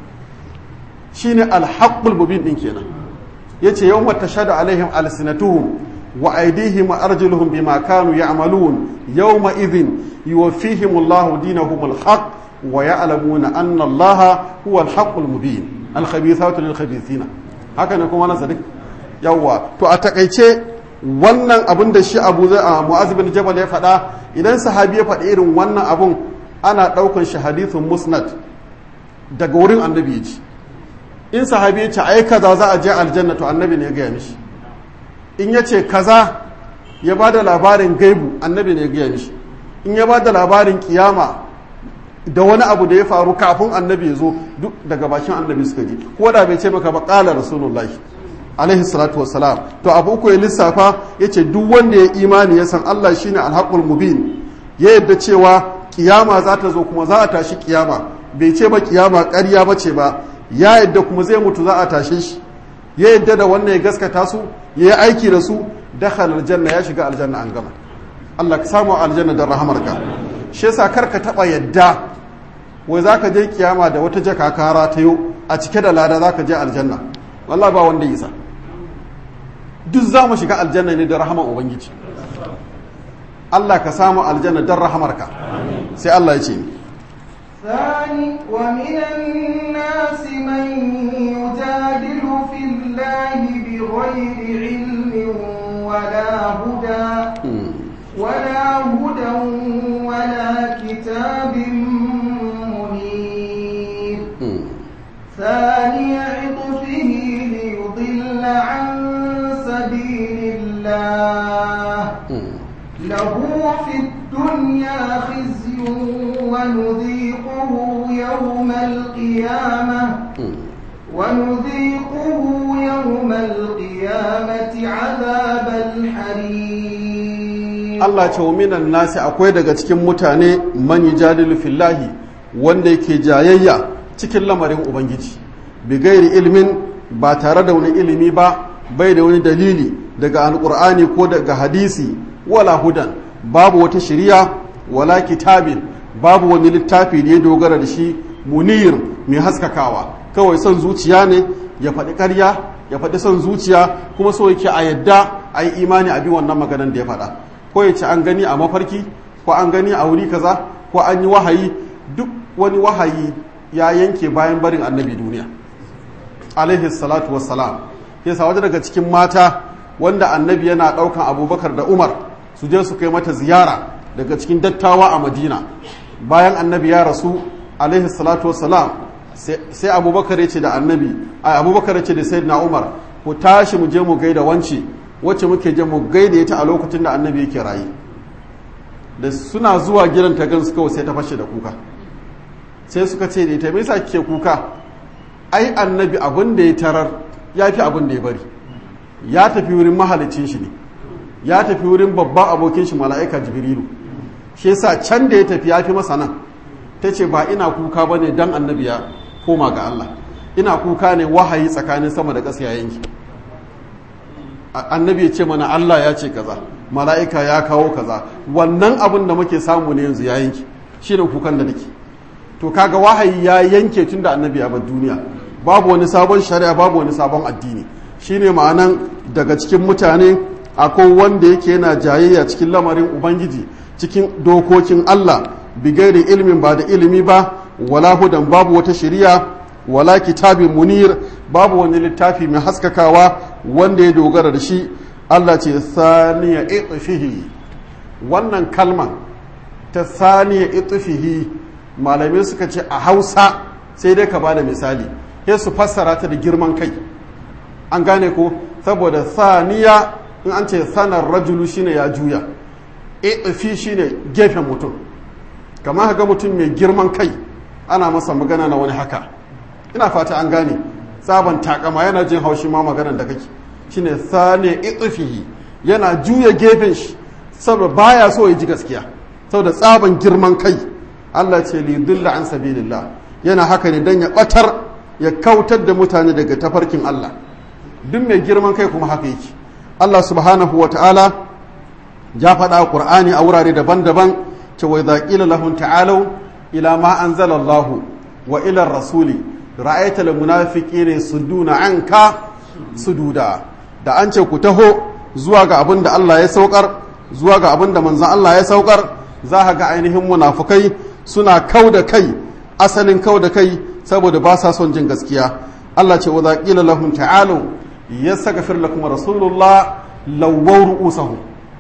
shine alhaqqul mubin din kenan yace yawma tashhadu alaihim alsinatuhum wa aydihim wa arjuluhum bima kanu ya'malun yawma idhin yuwaffihim Allahu dinahum alhaq wa ya'lamuna anna Allaha huwa alhaqqul mubin alkhabithatu lilkhabithina haka ne kuma na sadiq yawa to a takaice wannan abin da shi abu zai a mu'az bin jabal ya faɗa idan sahabi ya faɗi irin wannan abun ana ɗaukan shi hadithun musnad daga wurin annabi ya ji in sahabi ya ce ai kaza za a je aljanna to annabi ne ya gaya mishi in ya ce kaza ya ba da labarin gaibu annabi ne ya gaya mishi in ya ba da labarin kiyama da wani abu da ya faru kafin annabi ya zo duk daga bakin annabi suka ji ko da bai ce maka ba ƙala rasulullahi alaihi salatu wassalam to abu uku ya lissafa ya ce duk wanda ya imani ya san Allah shine alhaqul mubin ya yadda cewa kiyama za ta zo kuma za a tashi kiyama bai ce ba kiyama ƙarya ba ce ba ya yadda kuma zai mutu za a tashe shi ya yadda da wannan ya gaskata su ya yi aiki da su dakhala aljanna ya shiga aljanna an gama Allah ka samu aljanna da rahamarka shi yasa kar ka taba yadda wai zaka je kiyama da wata jaka kara ta yau a cike da lada zaka je aljanna wallahi ba wanda isa duk za mu shiga aljanna ne da rahaman ubangiji Allah ka samu aljanna don rahamarka sai Allah ya ce ثاني ومن الناس من يجادل في الله بغير علم ولا هدى ولا هدى ولا كتاب منير ثاني عطفه ليضل عن سبيل الله له في الدنيا خزي ونذيقه يوم القيامة ونذيقه يوم القيامة عذاب الحريق Allah ce wa minan nasi akwai daga cikin mutane man yujadilu fillahi wanda yake jayayya cikin lamarin ubangiji bi gairi ilmin ba tare da wani ilimi ba bai da wani dalili daga alkur'ani ko daga hadisi wala hudan babu wata shiriya wala kitabin babu wani littafi da ya dogara da shi munir mai haskakawa kawai son zuciya ne ya faɗi ƙarya ya faɗi son zuciya kuma so yake a yadda a yi imani a bi wannan maganan da ya faɗa ko ya ce an gani a mafarki ko an gani a wuri kaza ko an yi wahayi duk wani wahayi ya yanke bayan barin annabi duniya alaihi salatu wassalam yasa wata daga cikin mata wanda annabi yana ɗaukan abubakar da umar su je su kai mata ziyara daga cikin dattawa a madina bayan annabi ya rasu alaihi salatu wassalam sai abubakar ya ce da annabi ai abubakar ya ce da sayyidina umar ku tashi mu je mu gaida wance wacce muke je mu gaida ita a lokacin da annabi yake rayu da suna zuwa gidan ta gansu kawai sai ta fashe da kuka sai suka ce da ita me yasa kike kuka ai annabi abin da ya tarar ya fi abin da ya bari ya tafi wurin mahalicin shi ne ya tafi wurin babban abokin shi mala'ika jibrilu shi yasa can da ya tafi ya fi masa nan ta ce ba ina kuka ba ne don annabi ya koma ga Allah ina kuka ne wahayi tsakanin sama da ƙasa yanki annabi ya ce mana Allah ya ce kaza mala'ika ya kawo kaza wannan abin da muke samu ne yanzu ya yanki shi ne kukan da nake to kaga wahayi ya yanke tun da annabi ya bar duniya babu wani sabon shari'a babu wani sabon addini shine ma'anan daga cikin mutane akwai wanda yake yana jayayya cikin lamarin ubangiji cikin dokokin Allah bigairi ilimin ba da ilimi ba wala hudan babu wata shari'a wala kitabin munir babu wani littafi mai haskakawa wanda ya dogara da shi Allah ce saniya itfihi wannan kalman ta saniya itufihi malamai suka ce a hausa sai dai ka ba da misali sai su fassara ta da girman kai an gane ko saboda saniya in an ce sanar rajulu shine ya juya itufi shine gefen mutum kamar ga mutum mai girman kai ana masa magana na wani haka ina fata an gane tsaban takama yana jin haushi ma maganar da kake shine saniya itufihi yana juya gefen shi saboda baya so ya ji gaskiya saboda tsaban girman kai Allah ce li dilla an sabilillah yana haka ne dan ya batar ya kautar da mutane daga tafarkin Allah duk mai girman kai kuma haka yake Allah subhanahu wa ta'ala ya faɗa a Qur'ani a wurare daban-daban ce wa idza qila lahum ta'alu ila ma anzala Allah wa ila rasuli ra'aita al munafiqina suduna anka sududa da an ce ku taho zuwa ga abin da Allah ya saukar zuwa ga abin da manzan Allah ya saukar za ka ga ainihin munafukai suna kau da kai asalin kau da kai saboda ba sa son jin gaskiya Allah ce wa qila lahum ta'alu yastaghfir lakum rasulullah lawwaw ru'usahum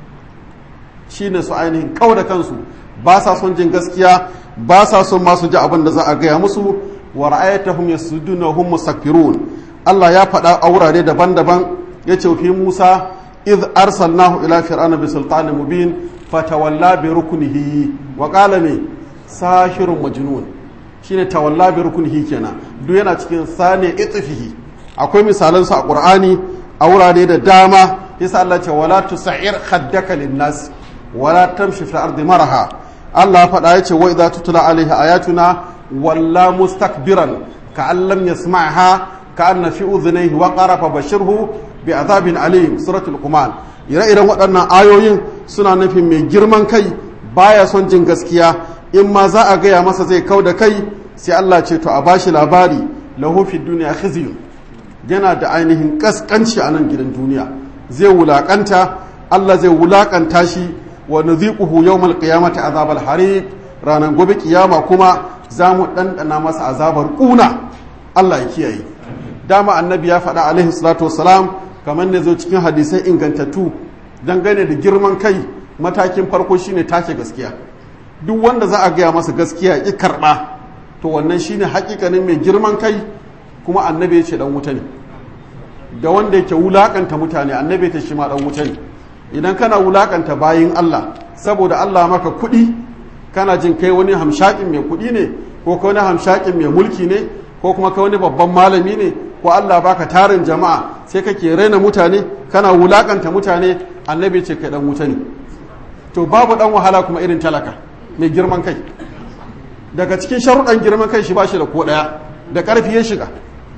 shine su ainihin kau da kansu ba sa son jin gaskiya ba sa son masu ji abin da za a gaya musu wa ra'aytahum yasuduna hum mustakbirun Allah ya faɗa a wurare daban-daban ya ce fi Musa iz arsalnahu ila fir'auna bi sultanin mubin fatawalla bi rukunihi wa qala ne sahirun majnun shine tawalla bi rukunihi kenan duk yana cikin sane itfihi akwai misalan su a Qur'ani a wurare da dama yasa Allah ce wala tusair khaddaka linnas wala tamshi fil ardi maraha Allah faɗa ya ce wa idza tutla alaihi ayatuna walla mustakbiran ka'an lam yasma'ha ka'anna fi udhunayhi waqara fa bashirhu bi azabin alim suratul quman ire-iren waɗannan ayoyin suna nufin mai girman kai baya son jin gaskiya in ma za a gaya masa zai kau da kai sai Allah ce to a bashi labari lahu fi duniya khizyun yana da ainihin kaskanci a nan gidan duniya zai wulakanta Allah zai wulakanta shi wa nudhiquhu yawmal qiyamati azabal hariq ranar gobe kiyama kuma za mu ɗanɗana masa azabar ƙuna Allah ya kiyaye dama annabi ya faɗa alaihi salatu wassalam kamar ne zo cikin hadisai ingantattu dangane da girman kai matakin farko shine take gaskiya duk wanda za a gaya masa gaskiya ki karɓa to wannan shine hakikanin mai girman kai kuma annabi ya ce dan wuta ne da wanda yake wulakanta mutane annabi ta shi ma dan wuta ne idan kana wulakanta bayin Allah saboda Allah maka kuɗi kana jin kai wani hamshakin mai kuɗi ne ko kai wani hamshakin mai mulki ne ko kuma kai wani babban malami ne ko Allah baka tarin jama'a sai kake raina mutane kana wulakanta mutane annabi ce kai dan wuta ne to babu dan wahala kuma irin talaka mai girman kai daga cikin sharuɗan girman kai shi bashi da ko ɗaya da ƙarfi ya shiga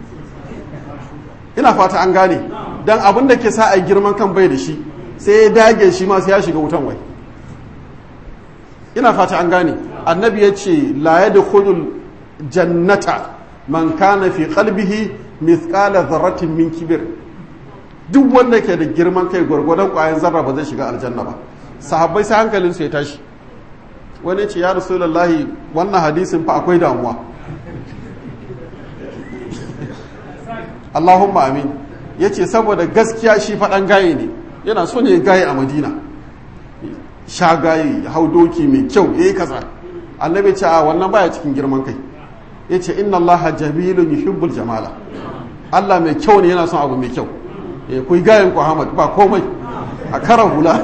ina fata an gane dan abin da ke sa a girman kan bai da shi sai ya dage shi ma sai ya shiga wutan wai ina fata an gane annabi ya ce la yadkhulul jannata man kana fi qalbihi mithqala dharratin min kibir duk wanda ke da girman kai gwargwadon kwayan zarra ba zai shiga aljanna ba sahabbai sai hankalin su ya tashi wani ce ya rasulullahi wannan hadisin fa akwai damuwa Allahumma amin yace saboda gaskiya shi faɗan gaye ne yana so ne gaye a Madina sha gaye hau doki mai kyau yayi kaza annabi ce a wannan baya cikin girman kai yace inna allaha jamilun yuhibbul jamala Allah mai kyau ne yana son abu mai kyau eh kuyi gayen ku Ahmad ba komai a karan hula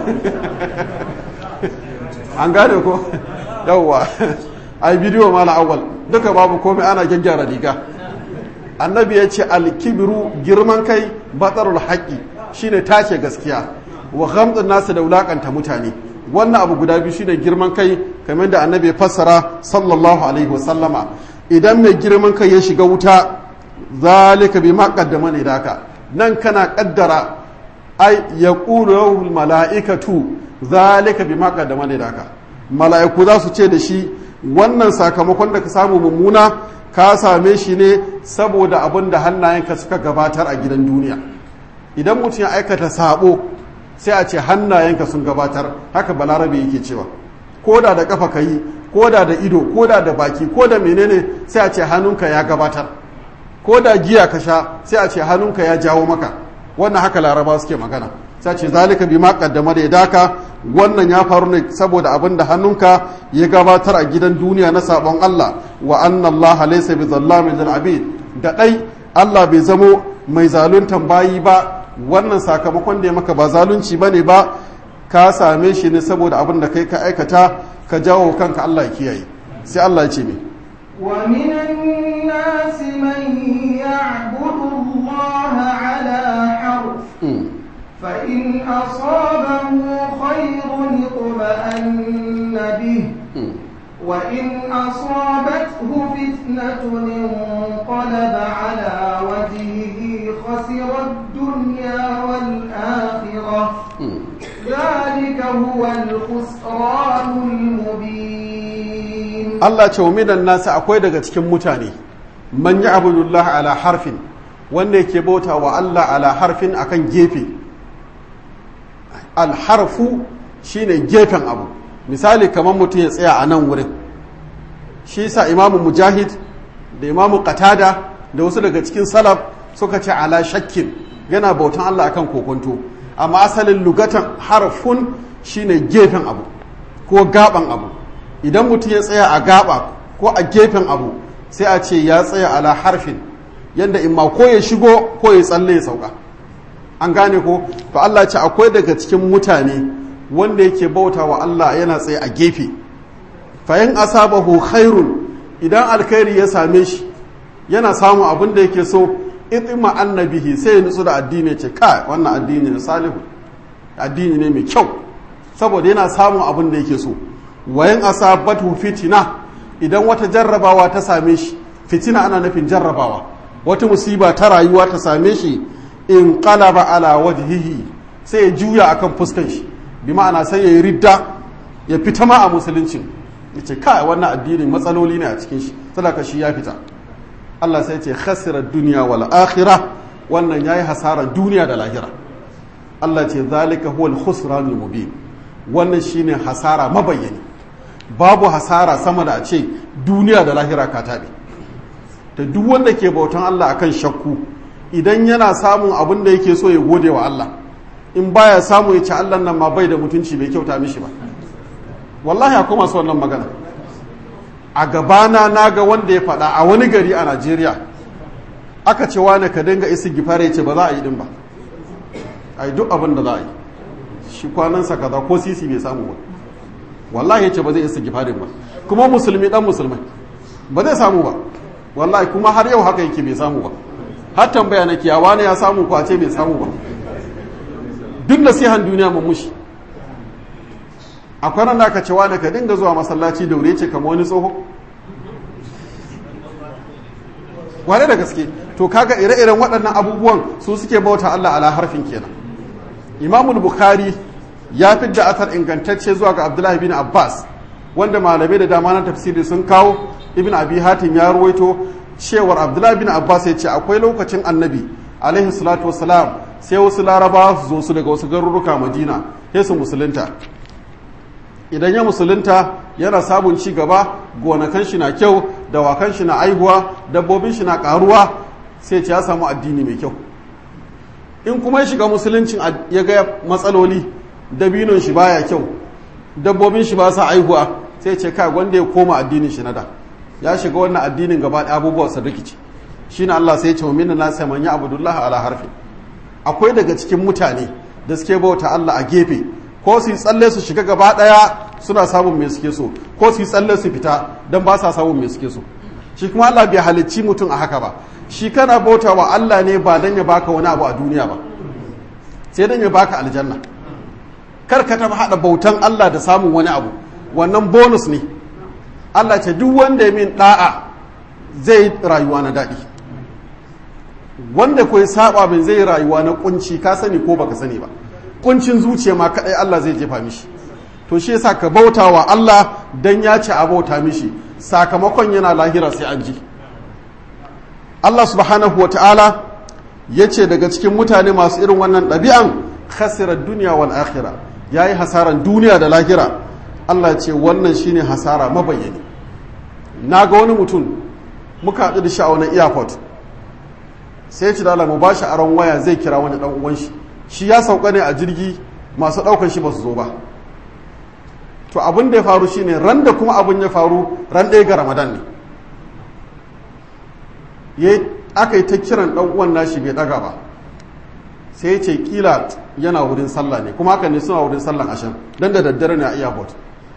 an gane ko yawwa ai bidiyo mala awwal duka babu komai ana gyaggyara riga annabi ya ce alkibiru girman kai batsarul haƙi shine tace gaskiya wa ghamdun nasu da wulakanta mutane wannan abu guda biyu shine girman kai kamar da annabi ya fassara sallallahu alaihi wasallama idan mai girman kai ya shiga wuta zalika bi ma qaddama ne daka nan kana kaddara ai yaqulu malaikatu zalika bi ma qaddama ne daka mala'iku za su ce da shi wannan sakamakon da ka samu mummuna ka same shi ne saboda abin da hannayenka suka gabatar a gidan duniya idan mutum ya aikata sabo sai a ce hannayenka sun gabatar haka balarabe yake cewa ko da da kafa ka yi ko da da ido ko da da baki ko da menene sai a ce hannunka ya gabatar ko da giya ka sha sai a ce hannunka ya jawo maka wannan haka laraba suke magana sai ce zalika bi ma qaddama da yadaka wannan ya faru ne saboda abin da hannunka ya gabatar a gidan duniya na sabon Allah wa anna Allah laysa bi zallamin lil abid da dai Allah bai zamo mai zaluntan bayi ba wannan sakamakon da ya maka ba zalunci bane ba ka same shi ne saboda abin da kai ka aikata ka jawo kanka Allah ya kiyaye sai Allah ya ce me ومن الناس من يعبد الله على حرف فإن أصابه خير اطمأن به وإن أصابته فتنة انقلب على وجهه خسر الدنيا والآخرة ذلك هو الخسران المبين Allah ce wa minan nasa akwai daga cikin mutane man ya abudullah ala harfin wanda yake bauta wa Allah ala harfin akan gefe alharfu shine gefen abu misali kamar mutum ya tsaya a nan wurin shi sa imamu mujahid da imamu qatada da wasu daga cikin salaf suka ce ala shakkin yana bautan Allah akan kokonto amma asalin lugatan harfun shine gefen abu ko gaban abu idan mutum ya tsaya a gaba ko a gefen abu sai a ce ya tsaya ala harfin yadda imma ko ya shigo ko ya tsalle ya sauka an gane ko to Allah ce akwai daga cikin mutane wanda yake bauta wa Allah yana tsaye a gefe fayin asabahu khairun idan alkhairi ya same shi yana samun abin da yake so itima annabihi sai ya nutsu da addini ce kai wannan addini ne salihu addini ne mai kyau saboda yana samun abin da yake so wayan asabatu fitina idan wata jarrabawa ta same shi fitina ana nufin jarrabawa wata musiba ta rayuwa ta same shi in qalaba ala wajhihi sai ya juya akan fuskan shi bi ma'ana sai ya yi ridda ya fita ma a musuluncin yace kai wannan addini matsaloli ne a cikin shi sadaka shi ya fita Allah sai ce khasira duniya wal akhirah wannan yayi hasara duniya da lahira Allah ce zalika huwal khusranul mubin wannan shine hasara mabayyani babu hasara sama da a ce duniya da lahira ka taɓe ta duk wanda ke bautan Allah akan shakku idan yana samun abin da yake so ya gode wa Allah in baya samu ya ci Allah nan ma bai da mutunci bai kyauta mishi ba wallahi akwai masu wannan magana a gabana na ga wanda ya faɗa a wani gari a Najeriya aka ce wane ka dinga isi gifare ya ce ba za a yi din ba a yi duk abin da za a yi shi kwanansa kaza ko sisi bai samu ba wallahi ya ce ba zai isa gifarin ba kuma musulmi dan musulmai ba zai samu ba wallahi kuma har yau haka yake bai samu ba har tambaya na kiyawa ne ya samu ko a ce bai samu ba duk nasihan duniya mun mushi akwai ran da aka ce wani ka dinga zuwa masallaci da wuri ce kamar wani tsoho wane da gaske to kaga ire-iren waɗannan abubuwan su suke bauta Allah ala harfin kenan imamul bukhari ya fidda athar ingantacce zuwa ga abdullahi bin abbas wanda malamai da dama na tafsiri sun kawo ibn abi hatim ya ruwaito cewar abdullahi bin abbas ya ce akwai lokacin annabi alaihi salatu wasalam sai wasu larabawa su zo su daga wasu garuruka madina sai su musulunta idan ya musulunta yana samun ci gaba gonakan shi na kyau dawakan shi na aihuwa dabbobin shi na karuwa sai ce ya samu addini mai kyau in kuma ya shiga musuluncin ya ga matsaloli dabinon shi baya kyau dabbobin shi ba sa aihuwa sai ce kai wanda ya koma addinin shi na da ya shiga wannan addinin gaba da abubuwa su rikici shine Allah sai ya ce minna na sai man ya abudullah ala harfi akwai daga cikin mutane da suke bauta Allah a gefe ko su yi tsalle su shiga gaba daya suna samun me suke so ko su yi tsalle su fita dan ba sa samun me suke so shi kuma Allah bai halicci mutum a haka ba shi kana bauta wa Allah ne ba dan ya baka wani abu a duniya ba sai dan ya baka aljanna kar ka taba hada bautan Allah da samun wani abu wannan bonus ne Allah ce duk wanda ya min da'a zai rayuwa na daɗi wanda ko ya saba min zai rayuwa na kunci ka sani ko baka sani ba kuncin zuciya ma kadai Allah zai jefa mishi to shi yasa ka bauta wa Allah dan ya ce a bauta mishi sakamakon yana lahira sai an ji Allah subhanahu wata'ala ya ce daga cikin mutane masu irin wannan ɗabi'an khasirar duniya wal akhira ya yi hasaran duniya da lahira Allah ce wannan shine hasara mabayyani na ga wani mutum muka haɗu da shi a wani airport sai ci dala mu ba shi aron waya zai kira wani ɗan uwan shi shi ya sauka ne a jirgi masu ɗaukar shi ba su zo ba to abin da ya faru shine ran da kuma abin ya faru ran ɗaya ga ramadan ne ya aka yi ta kiran ɗan uwan nashi bai ɗaga ba sai ya ce kila yana wurin sallah ne kuma haka ne suna wurin sallan ashen dan da daddare ne a airport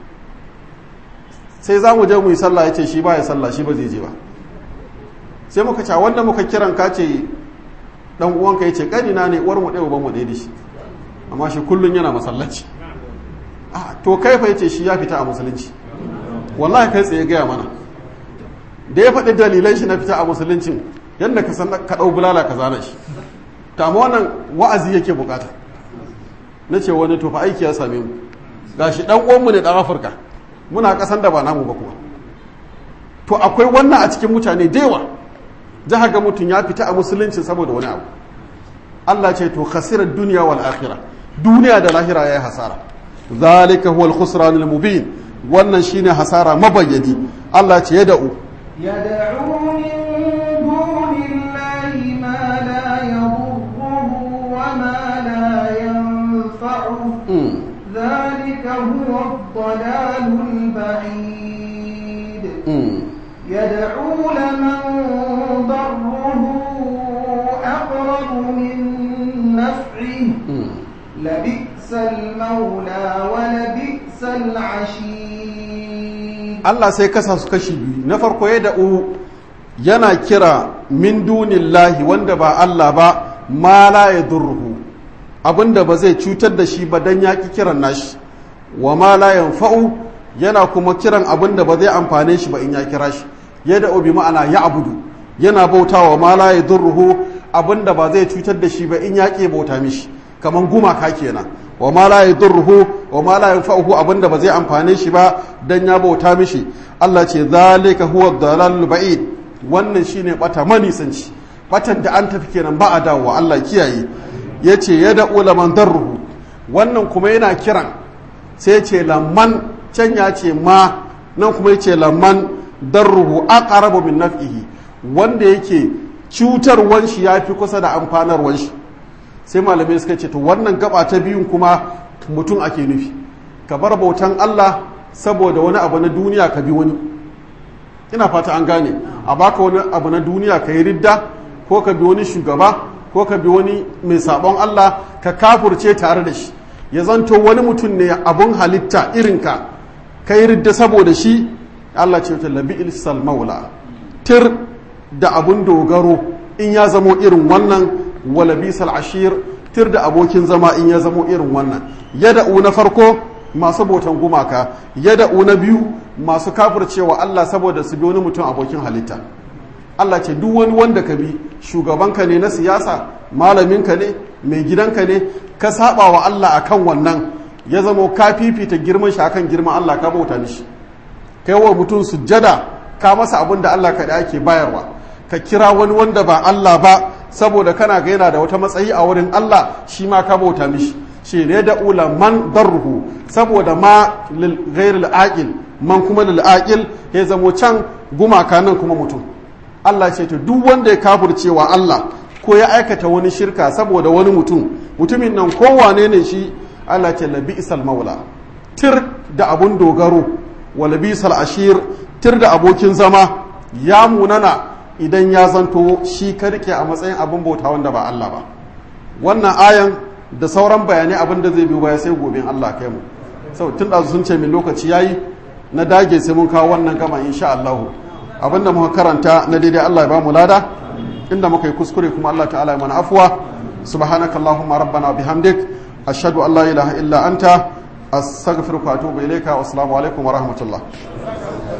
sai za mu je mu yi sallah ya ce shi ba ya sallah shi ba zai je ba sai muka ce wanda muka kiran ka ce dan uwanka ya ce kanina ne uwar mu ɗaya uban mu ɗaya da shi amma shi kullum yana masallaci to kai fa yace shi ya fita a musulunci wallahi kai tsaye gaya mana da ya faɗi dalilan shi na fita a musuluncin yadda ka san ka ɗau bulala ka zana shi ta amma wannan wa'azi yake bukata na ce wani to fa aiki ya same mu gashi dan uwanmu ne dan afirka muna kasan da ba namu ba kuma to akwai wannan a cikin mutane da yawa za ga mutum ya fita a musulunci saboda wani abu Allah ce to khasirar duniya wal akhirah duniya da lahira yayi hasara zalika huwa al-khusran al-mubin wannan shine hasara mabayyadi Allah ce ya da'u يدعو من دون الله ما لا يضره وما لا ينفعه ذلك هو الضلال البعيد يدعو لمن ضره أقرب من نفعه لبئس المولى ولبئس العشير Allah sai kasa su kashi biyu na farko ya da'u yana kira min dunillahi wanda ba Allah ba ma la yadurruhu abinda ba zai cutar da shi ba dan ya ki kiran nashi wa ma la yanfa'u yana kuma kiran abinda ba zai amfane shi ba in ya kira shi ya da'u bi ma'ana ya abudu yana bautawa ma la yadurruhu abinda ba zai cutar da shi ba in ya ke bauta mishi kaman gumaka kenan wa ma la yadurruhu wa ma la yanfa'uhu abinda ba zai amfane shi ba dan ya bauta mishi Allah ce zalika huwa dalalul ba'id wannan shine bata manisanci batan da an tafi kenan ba a dawowa Allah kiyaye yace ya da ulaman darruhu wannan kuma yana kiran sai ce lamman can ya ce ma nan kuma yace lamman darruhu aqrabu min naf'ihi wanda yake cutarwan shi yafi kusa da amfanarwan shi sai malamai suka ce to wannan gaba ta biyun kuma mutum ake nufi ka bar bautan Allah saboda wani abu na duniya ka bi wani ina fata an gane a baka wani abu na duniya ka yi ridda ko ka bi wani shugaba ko ka bi wani mai sabon Allah ka kafurce tare da shi ya zanto wani mutum ne abun halitta irinka ka yi ridda saboda shi Allah ce ta labi ilsal maula tir da abun dogaro in ya zamo irin wannan wala bisal ashir tir da abokin zama in ya zamo irin wannan yada'u na farko masu bautan gumaka yada'u na biyu masu kafircewa Allah saboda su bi wani mutum abokin halitta Allah ce duk wani wanda ka bi shugabanka ne na siyasa malaminka ne mai gidanka ne ka saba wa Allah akan wannan ya zamo ka fifita girman shi akan girman Allah ka bauta mishi kai wa mutum sujjada ka masa abin da Allah kaɗai ake bayarwa ka kira wani wanda ba Allah ba saboda kana ga yana da wata matsayi a wurin Allah shi ma ka bauta mishi shi ne da ula man darruhu saboda ma lil ghairil aqil man kuma lil aqil ya zamo can gumaka nan kuma mutum Allah ce to duk wanda ya kafircewa Allah ko ya aikata wani shirka saboda wani mutum mutumin nan kowane ne shi Allah ce labi isal maula tir da abun dogaro wa labi isal ashir tir da abokin zama ya munana idan ya zanto shi ka rike a matsayin abin bauta wanda ba Allah ba wannan ayan da sauran bayanai abin da zai biyo baya sai gobe Allah kai mu sau tun da sun ce min lokaci yayi na dage sai mun kawo wannan gama insha Allah abinda muka karanta na daidai Allah ya ba mu lada inda muka yi kuskure kuma Allah ta'ala ya mana afwa subhanaka allahumma rabbana bihamdik ashhadu an la ilaha illa anta astaghfiruka wa atubu ilayka wa assalamu alaikum wa rahmatullah